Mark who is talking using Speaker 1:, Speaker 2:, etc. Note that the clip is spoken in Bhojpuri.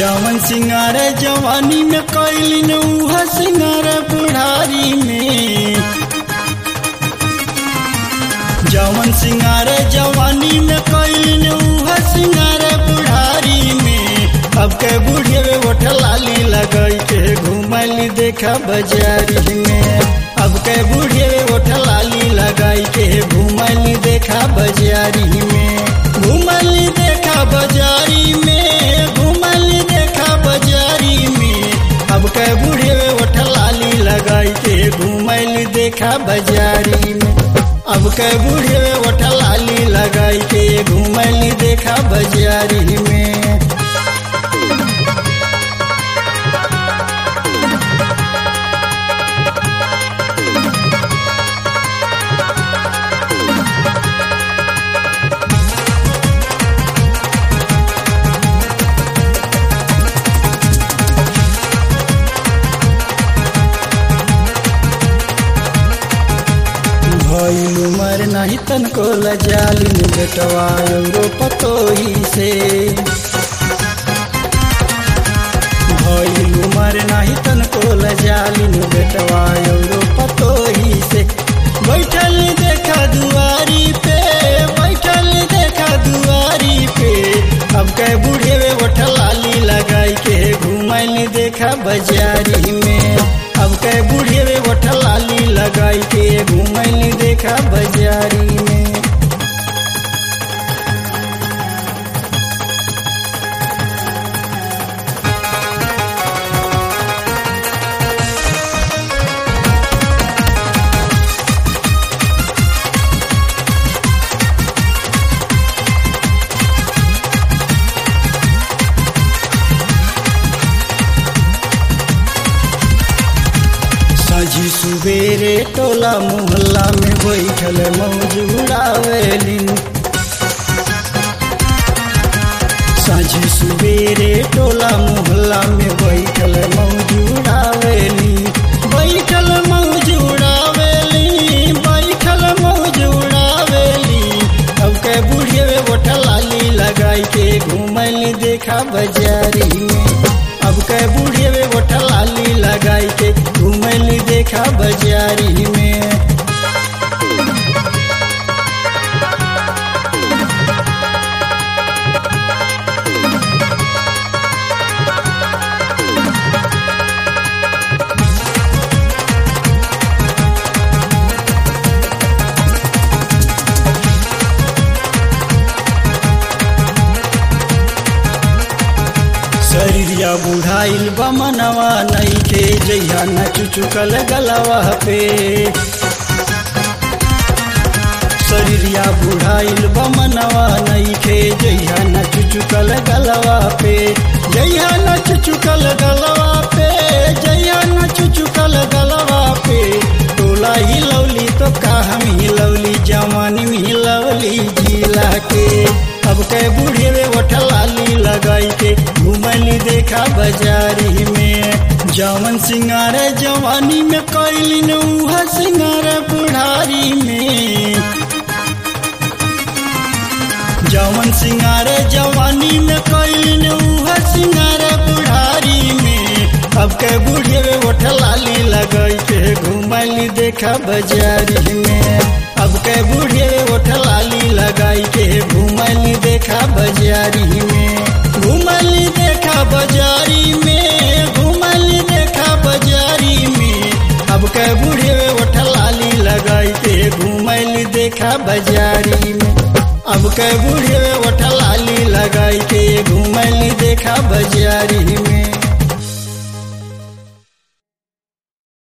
Speaker 1: जवन सिंगार जवानी में कैलिन उह सिंगार बुढ़ारी में जवन सिंगार जवानी में कैलिन उह सिंगार बुढ़ारी में अब के बूढ़े ओठ लाली लगई के घुमली देखा बाजारी में अब के बूढ़े ओठ लाली लगाई के घुमली देखा बाजारी में घुमली देखा बाजारी में घुमली देखा बाजारी में अब के बूढ़े ओठ लाली लगाई के घुमली देखा बाजारी में अब के बूढ़े ओठ लाली लगाई के घुमली देखा बाजारी में भइल उमर नहीं तनको लजालिन बेटवा एगो पतोही से भइल उमर नहीं तनको लजालिन बेटवा एगो पतोही से बैठल देखा दुआरी पे बैठल देखा दुआरी पे अब के बूढ़े ओठ लाली लगाई के घुमल देखा बाजारी में अब के बूढ़े ओठ लाली लगाई के घुमल देखा बाजारी में साझी सुबेरे टोला मोहल्ला में बैठल मौज उड़ावेलिन साझी सुबेरे टोला मोहल्ला में बैठल मौज उड़ावेली बैठल मौज उड़ावेली बैठल मौज उड़ावेली अब के बूढ़े ओठ लाली लगाई के घूमल देखा बाजारी में अब के बूढ़े ओठ लाली लगाई के घूमल देखा बाजारी में शरीरिया बुढ़ाइल बमनवा नहीं के जइया न चुचुकल गलवा पे शरीरिया बुढ़ाइल बमनवा नहीं के जइया न चुचुकल गलवा पे जइया न चुचुकल गलवा पे जइया न चुचुकल गलवा पे टोला ही लवली तो का हम ही लवली जवानी में लवली जिला के अब के बूढ़े ओठ लाली लगाई के घुमली देखा बाजारी में जवन सिंगार जवानी में कैलिन उह सिंगार बुढ़ारी में जवन सिंगार जवानी में कैलिन उह सिंगार बुढ़ारी में अब के बूढ़े ओठ लाली लगाई के घुमली देखा बाजारी में अब के बूढ़े ओठ लाली लगाई के घुमली देखा बाजारी में घुमली देखा बाजारी में घुमली देखा बाजारी में अब के बूढ़े ओठ लाली लगाई के घुमली देखा बाजारी में अब के बूढ़े ओठ लाली लगाई के घुमली देखा बाजारी में